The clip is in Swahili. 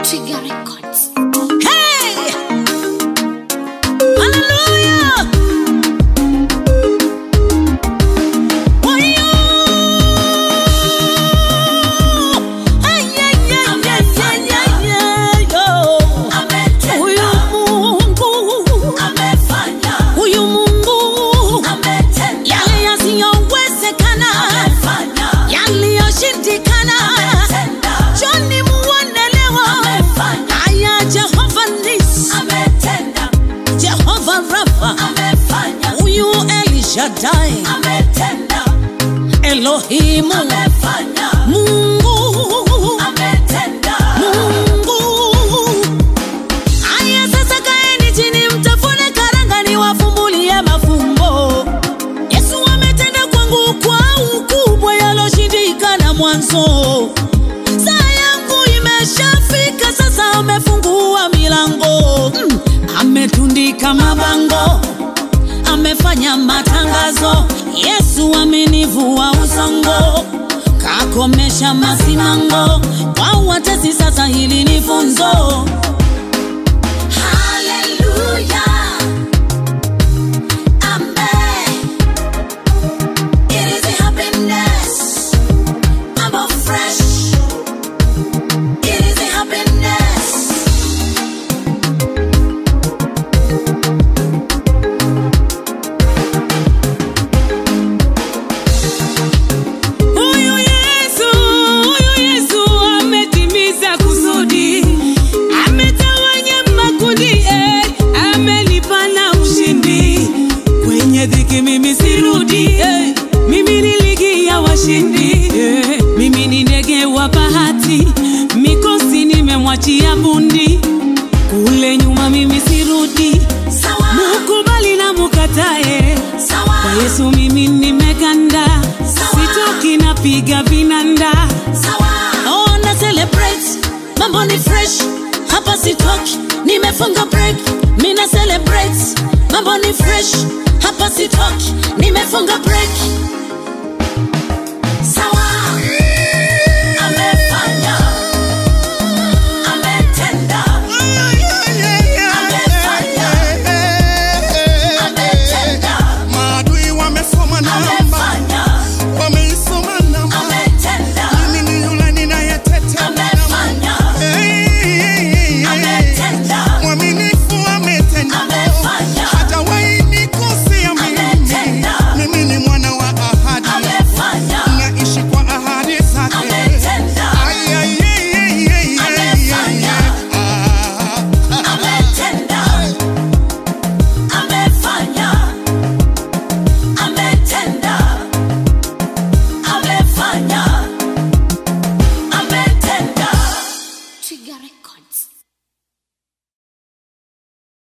Trigger Records. Hey! Hallelujah! Wayo! Hey, yeah, yeah, yeah, yeah, yeah, yeah, yo. Huyu Mungu, huyu Mungu, yale yasiyowezekana, yaliyoshindikana, Joni muonelewa. Haya, Jehova Nisi, Jehova Rafa, huyu El Shaddai, Elohimu, Mungu, Mungu. Haya, sasa kaeni chini, mtafune karanga, niwafumbulie mafumbo. Yesu ametenda kwangu kwa ukubwa yaloshindikana mwanzo. Saa yangu imeshafika sasa, amefungua milango mm. Ametundika mabango, amefanya matangazo. Yesu amenivua usongo, kakomesha masimango. Kwa watesi sasa, hili ni funzo. Huyu Yesu, huyu Yesu ametimiza kusudi, ametawanya makundi, eh, amenipa na ushindi. Kwenye dhiki mimi sirudi, eh, mimi ni ligi ya washindi, eh, mimi ni ndege wa bahati, mikosi nimemwachia bundi, kule nyuma mimi sirudi, mukubali na mukatae, kwa Yesu mimi nimeganda, sitoki napiga vinanda. Oh, na celebrate, mambo ni fresh, hapa sitoki, nimefunga break. Mina celebrate, mambo ni fresh, hapa sitoki, nimefunga break. Maadui wamesoma namba, wameisoma namba. Mimi ni yule ninayeteta namba. Hey, hey, hey. Mwaminifu ametenda, hajawahi nikosea mimi. Mimi ni mwana wa ahadi, naishi kwa ahadi zake. Ay, ay, ay, ay, ay, ay, ay, ay. Ah. Trigger Records.